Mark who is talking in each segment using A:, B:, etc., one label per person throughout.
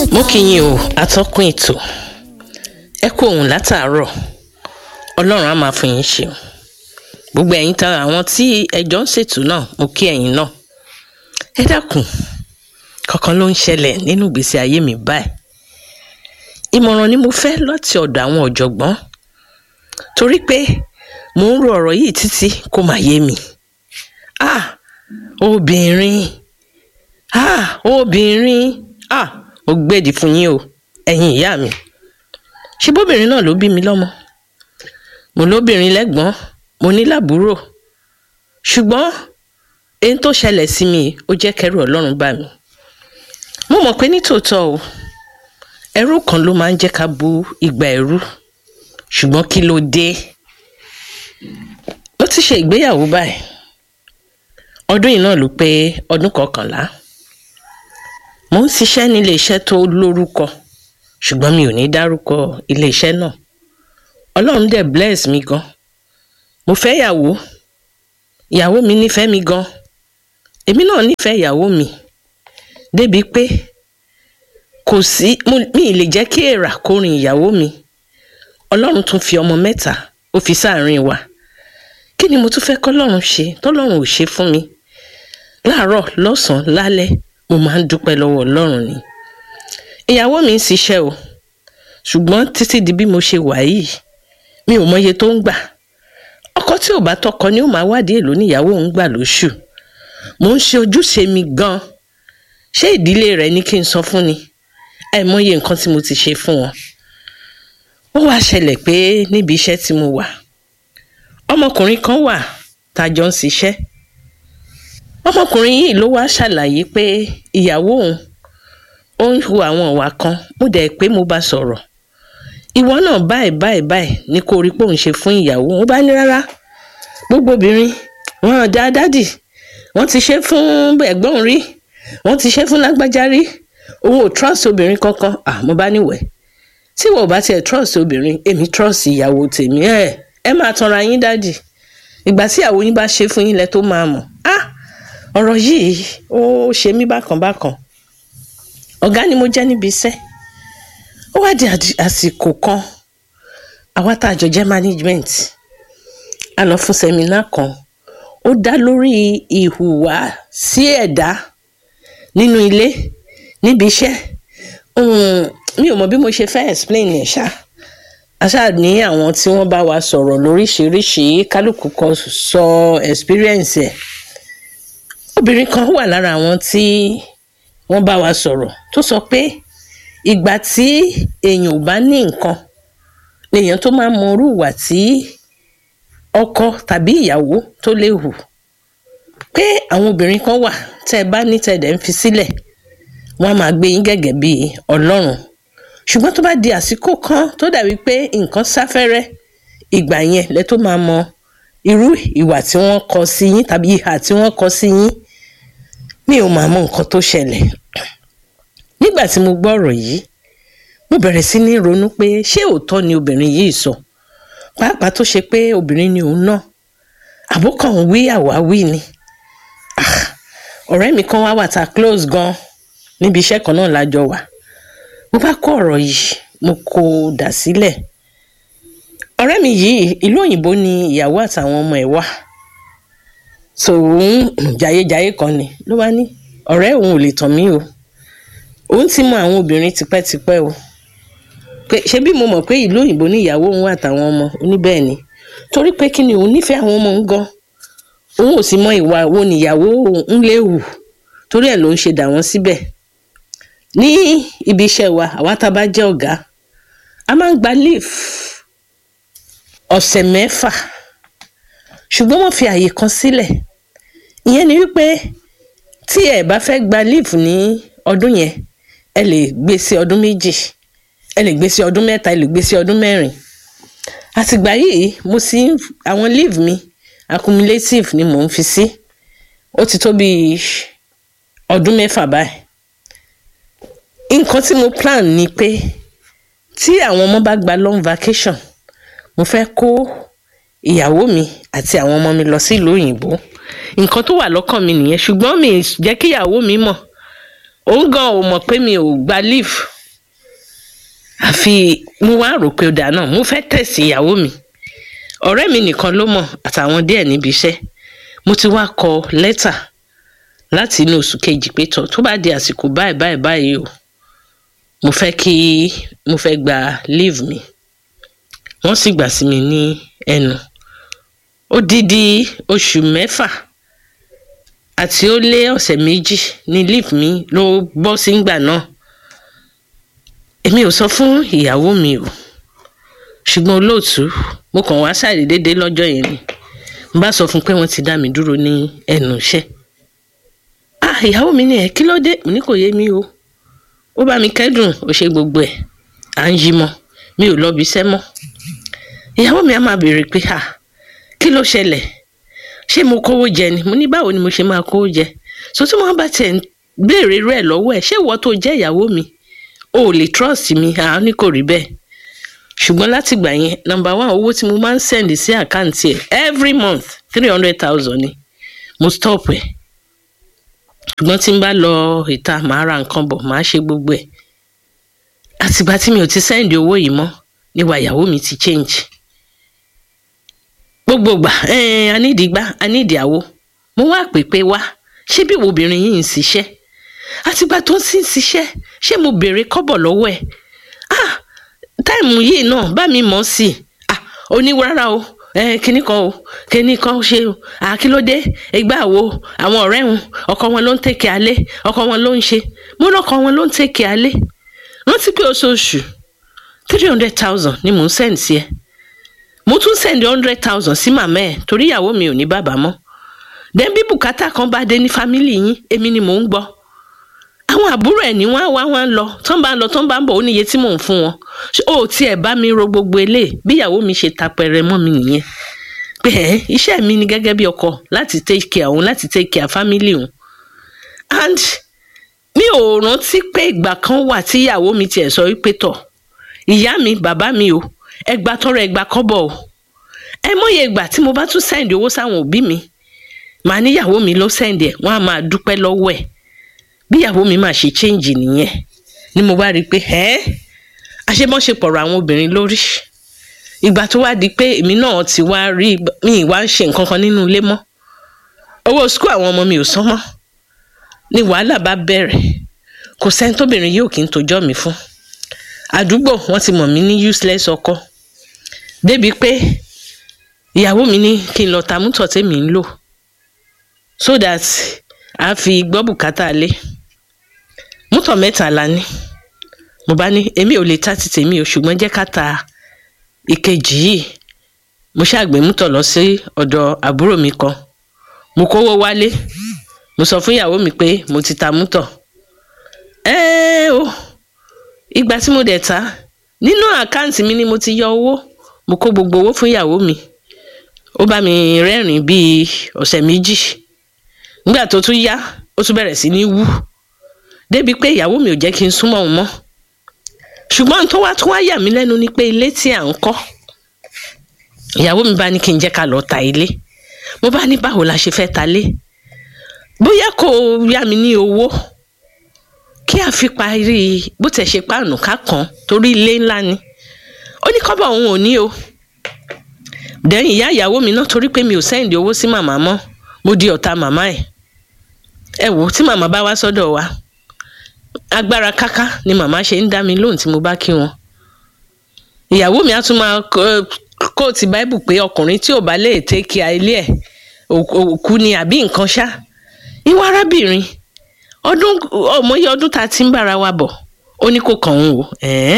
A: mo kí yín o atọ́kùn ètò ẹ kú òun látàárọ̀ ọlọ́run á máa fún yín ṣe o gbogbo ẹ̀yin tara àwọn tí ẹjọ́ ń ṣètò náà mo kí ẹ̀yin náà ẹ dákun kankan ló ń ṣẹlẹ̀ nínú ìgbésí ayé mi báyìí ìmọ̀ràn ni mo fẹ́ láti ọ̀dọ̀ àwọn ọ̀jọ̀gbọ́n torí pé mò ń ro ọ̀rọ̀ yìí títí kó má yé mi ah obìnrin ah obìnrin ah ó gbèdì fún yín o ẹ̀yin ìyá mi ṣé bóbìnrin náà ló bí mi lọ́mọ mo lóbìnrin lẹ́gbọ́n mo ní làbúrò ṣùgbọ́n èyí tó ṣẹlẹ̀ sí mi ó jẹ́ kẹ́rù ọlọ́run bá mi mo mọ̀ pé nítòótọ́ o ẹrú kan ló máa ń jẹ́ ká bu ìgbà ẹrú ṣùgbọ́n kí ló dé mo ti ṣe ìgbéyàwó báyìí ọdún yìí náà ló pé ọdún kọkànlá mo ń ṣiṣẹ́ ní iléeṣẹ́ tó lórúkọ ṣùgbọ́n mi ò ní dárúkọ iléeṣẹ́ náà ọlọ́run dẹ̀ bless mi gan mo fẹ́ ìyàwó ìyàwó mi nífẹ̀ẹ́ mi gan èmi náà nífẹ̀ẹ́ ìyàwó mi débi pé kò sí mi ì lè jẹ́ kí èèrà kó rin ìyàwó mi ọlọ́run tún fi ọmọ mẹ́ta ó fi sáàrin wa kí ni mo tún fẹ́ kọ́lọ́run ṣe tọ́lọ́run ò ṣe fún mi láàárọ̀ lọ́sàn-án lálẹ́ mo máa ń dúpẹ́ lọ́wọ́ ọlọ́run ni ìyàwó mi ń ṣiṣẹ́ o ṣùgbọ́n títí di bí mo ṣe wà yìí mi ò mọye tó ń gbà ọkọ tí ò bá tọkọ ni ó máa wádìí èlò níyàwó òun gbà lóṣù mo ń ṣe ojúṣe mi gan ṣé ìdílé rẹ ní kí n sọ fún ni àìmọye nǹkan tí mo ti ṣe fún wọn ó wá ṣẹlẹ̀ pé níbi iṣẹ́ tí mo wà ọmọkùnrin kan wà tá a jọ ń ṣiṣẹ́ ọmọkùnrin yìí ló wá ṣàlàyé pé ìyàwó òun ó ń hu àwọn ìwà kan mo dẹ̀ pé mo bá sọ̀rọ̀ ìwọ náà báyìí báyìí báyìí ni kò rí pé òun ṣe fún ìyàwó òun bá ní rárá gbogbo obìnrin wọn dá dádì wọn ti ṣe fún ẹ̀gbọ́n rí wọn ti ṣe fún lágbájá rí òun ò trust obìnrin kankan ah mo bá níwẹ̀ tí wọn ò bá tiẹ̀ trust obìnrin èmi trust ìyàwó tèmi ẹ ẹ máa tanra yín dádì ìgbà tí ìyàwó yín bá ṣe fún yín lẹ tó máa mọ̀ ah ọ̀rọ̀ yìí ó ṣe mí bákan bákan ọ̀gá ni mo jẹ́ níbi iṣẹ́ ó wá di àsìkò kan àwa tá a jọ jẹ́ management a lọ fún sẹ́mínà kan ó dá lórí ìhùwà sí ẹ̀dá nínú ilé níbi iṣẹ́ mi ò mọ bí mo ṣe fẹ́ explain ẹ̀ ṣá àṣà ní àwọn tí wọ́n bá wa sọ̀rọ̀ lóríṣìíríṣìí kálukú kan sọ experience ẹ̀ obìnrin kan wà lára àwọn tí wọ́n bá wa sọ̀rọ̀ tó sọ pé ìgbà tí èèyàn ò bá ní nǹkan lèèyàn tó máa mọ irú ìwà tí ọkọ tàbí ìyàwó tó lè hù pé àwọn obìnrin kan wà tẹ́ ẹ bá ní tẹ̀dẹ̀ ń fi sílẹ̀ wọ́n á máa gbé yín gẹ́gẹ́ bí ọlọ́run ṣùgbọ́n tó bá di àsìkò kan tó dàbí pé nǹkan sáfẹ́rẹ́ ìgbà yẹn lẹ tó máa mọ irú ìwà tí wọ́n kọ sí yín tàbí ìhà tí wọ́n kọ sí yín mi ò máa mọ nǹkan tó ṣẹlẹ̀ nígbà tí mo gbọ́ ọ̀rọ̀ yìí mo bẹ̀rẹ̀ sí ní ronú pé ṣé òótọ́ ni obìnrin yìí sọ pàápàá tó ṣe pé obìnrin ni òun náà àbókàn ń wí àwáwí ni ọ̀rẹ́ mi kan wá wà tá a close gan níbi iṣẹ́ kan náà lájọ wà mo bá kó ọ̀rọ̀ yìí mo kó o dà sílẹ̀ ọ̀rẹ́ mi yìí ìlú òyìnbó ni ìyàwó àtàwọn ọmọ ẹ̀ wà tòun jayéjayé kan ni ló bá ní ọ̀rẹ́ òun ò lè tàn mí o òun ti mọ àwọn obìnrin tipẹ́tipẹ́ o pé ṣé bí mo mọ̀ pé ìlú òyìnbó ní ìyàwó òun àtàwọn ọmọ oníbẹ̀ẹ́ ni torí pé kí ni òun nífẹ̀ẹ́ àwọn ọmọ òun gan òun ò sì mọ ìwà wo níyàwó òun lè hù torí ẹ̀ ló ń ṣe dà wọ́n síbẹ̀ ní ibi iṣẹ́ wa àwa tá a bá jẹ́ ọ̀gá a máa ń gba leave ọ̀sẹ̀ mẹ́fà ṣùgbọ́n wọ́n fi àyè kan sílẹ̀ ìyẹn ni wípé tí ẹ bá fẹ́ gba leave ní ọdún yẹn ẹ lè gbé sí ọdún méjì ẹ lè gbé sí ọdún mẹ́ta ẹ lè gbé sí ọdún mẹ́rin àtìgbà yìí mo sì àwọn leave mi accumulative ni mò ń fi sí ó ti tó bí ọdún mẹ́fà báyìí nǹkan tí mo plan ni pé tí àwọn ọmọ bá gba long vacation mo fẹ́ kó ìyàwó mi àti àwọn ọmọ mi lọ sí ìlú òyìnbó nǹkan tó wà lọ́kàn mi nìyẹn ṣùgbọ́n mi ì jẹ́ kí ìyàwó mi mọ̀ òun gan ò mọ̀ pé mi ò gba leave àfi mo wá rò pé ó dáa náà mo fẹ́ tẹ̀sí ìyàwó mi ọ̀rẹ́ mi nìkan ló mọ̀ àtàwọn díẹ̀ níbi iṣẹ́ mo ti wá kọ lẹ́tà láti inú oṣù kejì pé tọ̀ tó bá di àsìkò báyìí báyìí báyìí o mo fẹ́ kí mo fẹ́ gba leave mi wọ́n sì gbà sí mi ní ẹnu odidi oṣù mẹ́fà àti ó lé ọ̀sẹ̀ méjì ní leave mi ló bọ́ sí ngbà náà èmi ò sọ fún ìyàwó mi o ṣùgbọ́n olóòtú mo kàn wá ṣàdédé lọ́jọ́ yẹn ni n bá sọ fún pé wọ́n ti dá mi dúró ní ẹnu iṣẹ́ ah ìyàwó mi ni ẹ kí ló dé mo ní kò yé mi o ó bá mi kẹ́dùn ó ṣe gbogbo ẹ̀ à ń yí mọ́ mi ò lọ́bi iṣẹ́ mọ́ ìyàwó mi á máa béèrè pé ah kí ló ṣẹlẹ̀ ṣé mo kówó jẹ ni mo ní báwo ni mo ṣe máa kówó jẹ so tí wọ́n bá tiẹ̀ ń béèrè rẹ̀ lọ́wọ́ ẹ̀ ṣé ìwọ tó jẹ́ ìyàwó mi o ò lè trust mi àwọn ní kò rí bẹ́ẹ̀ ṣùgbọ́n látìgbà yẹn nọ́mbà one owó tí mo máa ń send sí àkáǹtì ẹ̀ every month three hundred thousand ni mo stop ẹ̀ ṣùgbọ́n tí n bá lọ ìta màá ra nǹkan bọ̀ màá ṣe gbogbo ẹ̀ àtìgbà tí mi ò ti send owó yìí mọ́ níwà ìyàwó mi ti change gbogbo gbà anídìígbà anídìíàwó mo wá pè pé wá ṣé bí wo obìnrin yìí ń ṣiṣẹ́ àtìgbà tó ń sì ń ṣiṣẹ́ ṣé mo béèrè kọ́bọ̀ lọ́wọ́ ẹ̀ ah táìmù yìí náà bá mi mọ̀ sí i ah oníwàrà o ẹ kíní kan o kíní kan ṣe o ah kí ló dé ẹgbẹ́ àwo àwọn ọ̀rẹ́ wọn ọkọ wọn ló ń tẹ̀kẹ́ alẹ́ ọkọ wọn ló ń ṣe mo lọ́kọ wọn ló ń tẹ̀kẹ́ alẹ́ rántí pé oṣooṣù three hundred thousand ni mò ń send sí ẹ mo tún send hundred thousand sí màmá ẹ torí ìyàwó mi ò ní bàbá mọ́ then bí bùkátà kan bá dé ní fámìlì yín èmi ni mò ń gbọ́ àwọn àbúrò ẹ̀ ní wọ́n á wá wọ́n á lọ tán bá ń lọ tán bá ń bọ̀ ó níye tí mò ń fún wọn ó tiẹ̀ bá mi ro gbogbo eléyìí bí ìyàwó mi ṣe tapẹ̀rẹ̀ mọ́ mi nìyẹn pé ẹ iṣẹ́ mi ni gẹ́gẹ́ bí ọkọ láti take care òun láti take care family òun and mi ò rántí pé ìgbà kan wà tí ìyàwó mi tiẹ̀ sọ wípé tọ̀ ìyá mi bàbá mi o ẹgbà tọrọ ẹgbà kọ́bọ̀ o ẹ mọ̀ye ìgbà tí mo bá tún send owó sáwọn òbí mi màá níyàwó mi ló send ẹ̀ wọ́n á máa dúpẹ́ lọ́wọ́ ẹ̀ bí ìyàwó mi máa ṣe change nìyẹn ni mo bá rí i pé ẹ́ àṣemọ́ṣepọ̀rọ̀ àwọn obìnrin lórí ìgbà tó wá di pé èmi náà ti wá rí mi ìwá ń ṣe nǹkan kan nínú ilé mọ́ owó skul àwọn ọmọ mi ò san mọ́ ni wàhálà bá bẹ̀rẹ̀ kò sẹ́ni tóbìnrin yóò kí n tójọ́ mi fún àdúgbò wọ́n ti mọ̀ mí ní useless ọkọ débi pé ìyàwó mi ní kí n lọ ta mútọ̀ tèmi ń lò so that a fi gbọ́ bùkátà lé mútọ̀ mẹ́ta la ní mo bá ní èmi ò lè ta ti tèmi o ṣùgbọ́n jẹ́ ká ta ìkejì yìí mo ṣàgbé mútọ̀ lọ sí ọ̀dọ̀ àbúrò mi kan mo kówó wálé mo sọ fún ìyàwó mi pé mo ti ta mútọ̀ ẹ́ẹ́ o ìgbà tí mo dẹ̀ ta nínú àkáǹtì mi ni mo ti yọ owó mo kó gbogbo owó fún ìyàwó mi ó bá mi rẹ́rìn bíi ọ̀sẹ̀ méjì nígbà tó tún yá ó tún bẹ̀rẹ̀ sí ní wú débi pé ìyàwó mi ò jẹ́ kí n súnmọ́ òun mọ́ ṣùgbọ́n tó wá tó wá yà mí lẹ́nu ni pé ilé tí à ń kọ́ ìyàwó mi bá ní kí n jẹ́ ká lọ ta ilé mo bá ní báwo la ṣe fẹ́ ta lé bóyá kò yá mi ní owó kí a fi parí bó tẹ̀ ṣe páànù ká kàn torí ilé ńlá ni ó ní kọ́bọ̀ òun ò ní o dẹ́yìn ìyá ìyàwó mi náà torí pé mi ò sẹ́ǹdì owó sí màmá mọ́ mo di ọ̀tá màmá ẹ̀ ẹ wò tí màmá bá wá sọ́dọ̀ wa agbára káká ni màmá ṣe ń dá mi lóhùn tí mo bá kí wọn ìyàwó mi á tún máa kóòtù báíbù pé ọkùnrin tí ò bá lè tẹ́kì ilé ẹ̀ òkú ni àbí nǹkan ṣá ìwọ arábìnrin ọdún ọmọye ọdún tá a ti ń bára wa bọ̀ ó ní kò kàn ń wò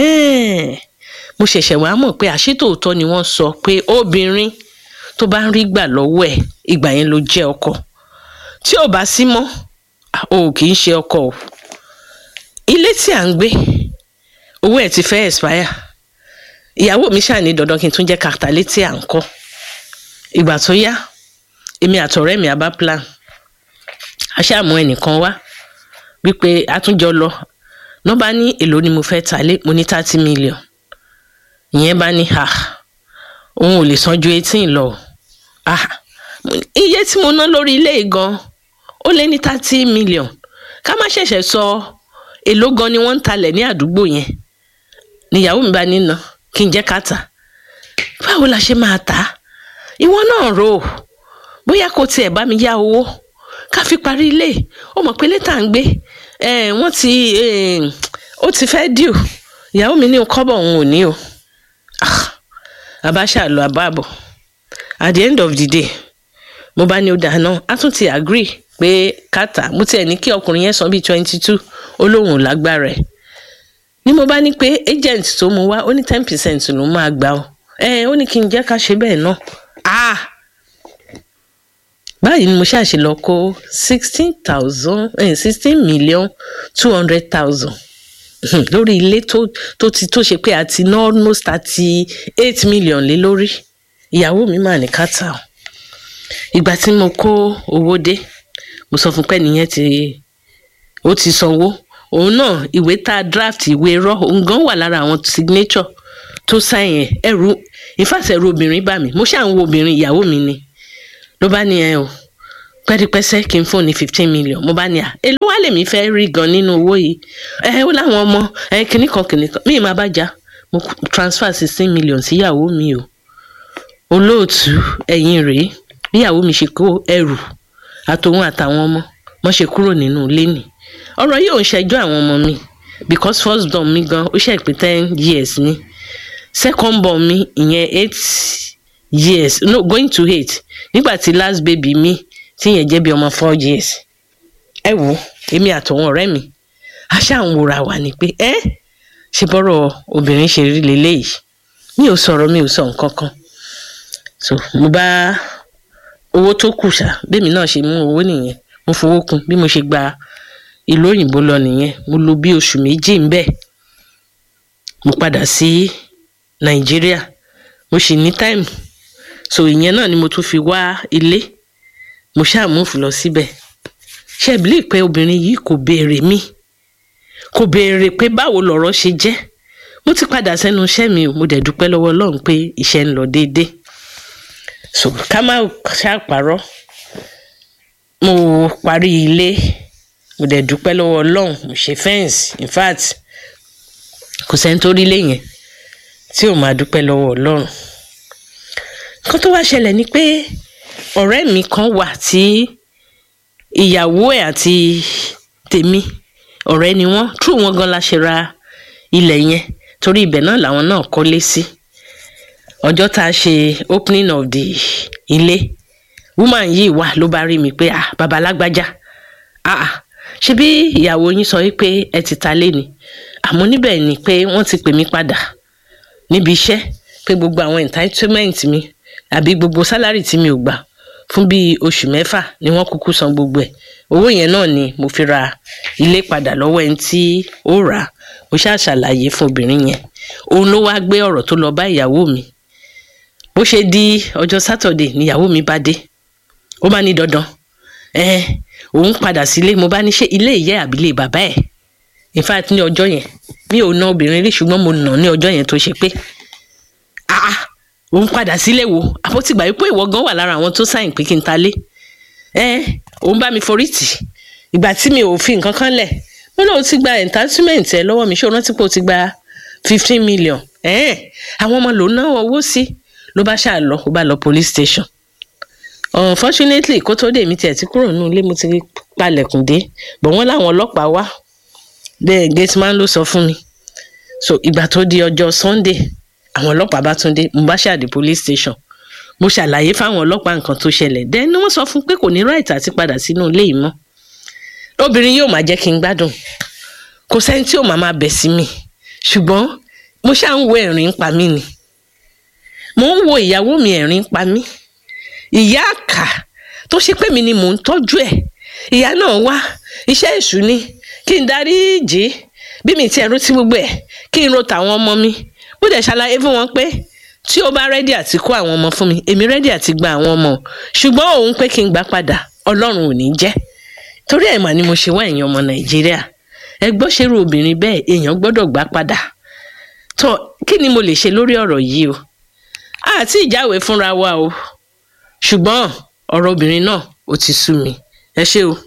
A: mo ṣẹ̀ṣẹ̀ wá mọ̀ pé àṣetòótọ́ ni wọ́n sọ pé obìnrin tó bá ń rí gbà lọ́wọ́ ẹ̀ ìgbà yẹn ló jẹ́ ọkọ tí ò bá sí mọ́ o kì í ṣe ọkọ o ilé tí à ń gbé owó ẹ̀ ti fẹ́ expire ìyàwó mi ṣáà ní dandan kí n tún jẹ́ kàtà létí à ń kọ́ ìgbà tó yá èmi àtọ̀rẹ́ mi àbá plan a ṣáà mú ẹnìkan wá wípé a tún jọ lọ nọ́ba ní èlò ni mo fẹ́ ta lé mo ní thirty million ìyẹn bá ní ha òun ò lè san ju eighteen lọ ah iye tí mo ná lórí ilé gan ó lé ní thirty million ká má ṣẹ̀ṣẹ̀ sọ èló gan ni wọ́n ń talẹ̀ ní àdúgbò yẹn níyàwó mi bá nínà kí n jẹ́ ká tà báwo la ṣe máa tà á ìwọ náà rò ó bóyá kò tiẹ̀ bá mi yá owó ká fi parí ilé ó mọ̀ pé létà ń gbé wọ́n ti ó ti fẹ́ dìú ìyàwó mi ní kọ́bọ̀ òun ò ní o àbáṣà lọ àbáàbọ̀ at the end of the day mo bá ní ó dáná a tún ti agree pé kàtà mo tiẹ̀ ní kí ọkùnrin yẹn san bíi twenty two ó lóun ò lágbára ẹ̀ ni mo bá ní pé agent tó mu wá ó ní ten percent ló máa gbà ó ẹ ó ní kí n jẹ́ ká ṣe bẹ́ẹ̀ náà ah báyìí ni mo ṣàṣe lọ kó sixteen thousand sixteen million two hundred thousand lórí ilé tó tó ti tó ṣe pé a ti ná almost thirty eight million lé lórí ìyàwó mi mà ní kàtà o ìgbà tí mo kó owó dé mo sọ fún pé nìyẹn ti ó ti sanwó òun náà ìwé tá a draft ìwé rọ òun gan wà lára àwọn signature tó sáyẹn ẹrù ìfàsẹ̀rù obìnrin bá mi mo ṣáà ń wo obìnrin ìyàwó mi ni ló bá ní ẹ o pẹ́ẹ́dípẹ́sẹ́ kí n fún ní fifteen million mo bá ní à èló wá lèmi fẹ́ rí gan nínú owó yìí ẹ ó láwọn ọmọ ẹ kìnnì kan kìnnì kan míì máa bá jà mo transfer sixteen million síyàwó mi o olóòtú ẹ̀yìn rèé bíyàwó mi ṣe kó ẹrù àtòun àtàwọn ọmọ wọn ṣe kúrò nínú ilé nì ọ̀rọ̀ yìí ò ń ṣẹjọ́ àwọn ọmọ mi because first born mi gan ó ṣe pé ten years ni second born mi ìyẹn eight years no going to eight nígbà tí last baby mi tí yẹn jẹ́ bí ọmọ four years ẹ wò èmi àtọ̀wọ̀n ọ̀rẹ́ mi a ṣáà ń wòra wà ní pé ẹ ṣe bọ́rọ̀ obìnrin ṣe rí leléyìí mi ò sọ̀rọ̀ mi ò sọ nǹkan kan so mo bá owó tó kù ṣá bẹ́ẹ̀mi náà ṣe mú owó nìyẹn mo fowó kún bí mo ṣe gba ìlú òyìnbó lọ nìyẹn mo lò bí oṣù méjì ń bẹ̀ mo padà sí nàìjíríà mo sì ní táìmù so ìyẹn náà ni mo tún fi wá ilé mo ṣáà múfù lọ síbẹ̀ ṣe ìbílẹ̀ pé obìnrin yìí kò béèrè mi kò béèrè pé báwo lọ̀rọ̀ ṣe jẹ́ mo ti padà sẹ́nu iṣẹ́ mi o mo dẹ̀ dúpẹ́ lọ́wọ́ ọlọ́run pé iṣẹ́ ń lọ déédéé so ká má ṣàpárọ̀ mo parí ilé mo dẹ̀ dúpẹ́ lọ́wọ́ ọlọ́run mo ṣe fẹ́ǹsì in fact kò sẹ́ni tó rí ilé yẹn tí ò máa dúpẹ́ lọ́wọ́ ọlọ́run nǹkan tó wá ṣẹlẹ̀ ni pé ọ̀rẹ́ mi kan wà tí ìyàwó ẹ̀ àti tèmi ọ̀rẹ́ ni wọ́n tú wọn gan la ṣe ra ilẹ̀ yẹn torí ibẹ̀ náà làwọn náà kọ́lé sí ọjọ́ tá a ṣe opening of the ilé woman yìí wà ló bá rí mi pé ah baba lágbájá ah ah ṣe bí ìyàwó yín sọ wípé ẹ ti ta lé ni àmọ́ níbẹ̀ ni pé wọ́n ti pè mí padà níbi iṣẹ́ pé gbogbo àwọn entitlement mi àbí gbogbo sálárì tí mi ò gbà fún bíi oṣù mẹ́fà ni wọ́n kúkú san gbogbo ẹ̀ owó yẹn náà ni mo fi ra ilé padà lọ́wọ́ ẹni tí ó rà á mo ṣáà ṣàlàyé fún obìnrin yẹn òun ló wáá gbé ọ̀rọ̀ tó lọ bá ìyàwó mi bó ṣe di ọjọ́ sátọ̀dẹ̀ níyàwó mi bá dé ó bá ní dandan ẹ òun padà sílé mo bá ní ṣe ilé ìyá àbílẹ̀ bàbá ẹ̀ in fact ní ọjọ́ yẹn mi ò na obìnrin rí ṣùgbọ́n mo nà ní ọjọ́ yẹn tó ṣe pé ah òun padà sílé wo àpótígbà yìí pé ìwọ gan wà lára àwọn tó sáyìn pé kí n ta lé ẹ òun bá mi forí tì ìgbà tí mi ò fi nǹkan kan lẹ̀ mo náà ti gba entitlement ẹ lọ́wọ́ mi ṣé o rántí pé o ti gba fifteen million ẹ àwọn ọmọ lòun náà owó sí ló bá ṣáà lọ ó bá lọ police station unfortunately kó tó dé mi tiẹ̀ ti kúrò nínú ilé mo ti palẹ̀kùn dé bọ̀ wọ́n láwọn ọlọ́pàá wá bẹ́ẹ̀ gateman ló sọ fún mi so ìgbà tó di ọjọ́ sunday àwọn ọlọ́pàá bá tún dé mo bá ṣàdé police station mo ṣàlàyé fáwọn ọlọ́pàá nǹkan tó ṣẹlẹ̀ then ni wọ́n sọ fún pé kò ní right àti padà sínú ilé yìí mọ́ obìnrin yóò máa jẹ́ kí n gbádùn kò sẹ́ni tí ò máa máa bẹ̀ sí mi ṣùgbọ́n mo ṣáà ń wo ẹ̀rín pa mí ni mo ń wo ìyàwó mi ẹ̀rín pa mí ìyá àkà tó ṣe pé mi ni mò ń tọ́jú ẹ̀ ìyá náà wá iṣẹ́ èṣù ni kí n darí jì bí mi ti ẹ̀rú tí gbogbo ẹ̀ kí n ro tàwọn ọmọ mi mo dẹ̀ ṣàlàyé fún wọn pé tí ó bá rẹ́dí àti kó àwọn ọmọ fún mi èmi rẹ́dí àti gba àwọn ọmọ ṣùgbọ́n òun pé kí n gbà padà ọlọ́run ò ní jẹ́ torí ẹ̀ mà ni mo ṣe wá èèyàn ọmọ nàìjíríà ẹ gbọ́ ṣerú obìnrin bẹ́ẹ̀ èèyàn gbọ́dọ̀ gbà padà tó kí ni mo lè ṣe lórí ọ̀rọ̀ yìí o àti ìjáwèé fúnra wa o ṣùgbọ́n ọ̀rọ̀ obìnrin náà ó ti sú mi ẹ ṣé o.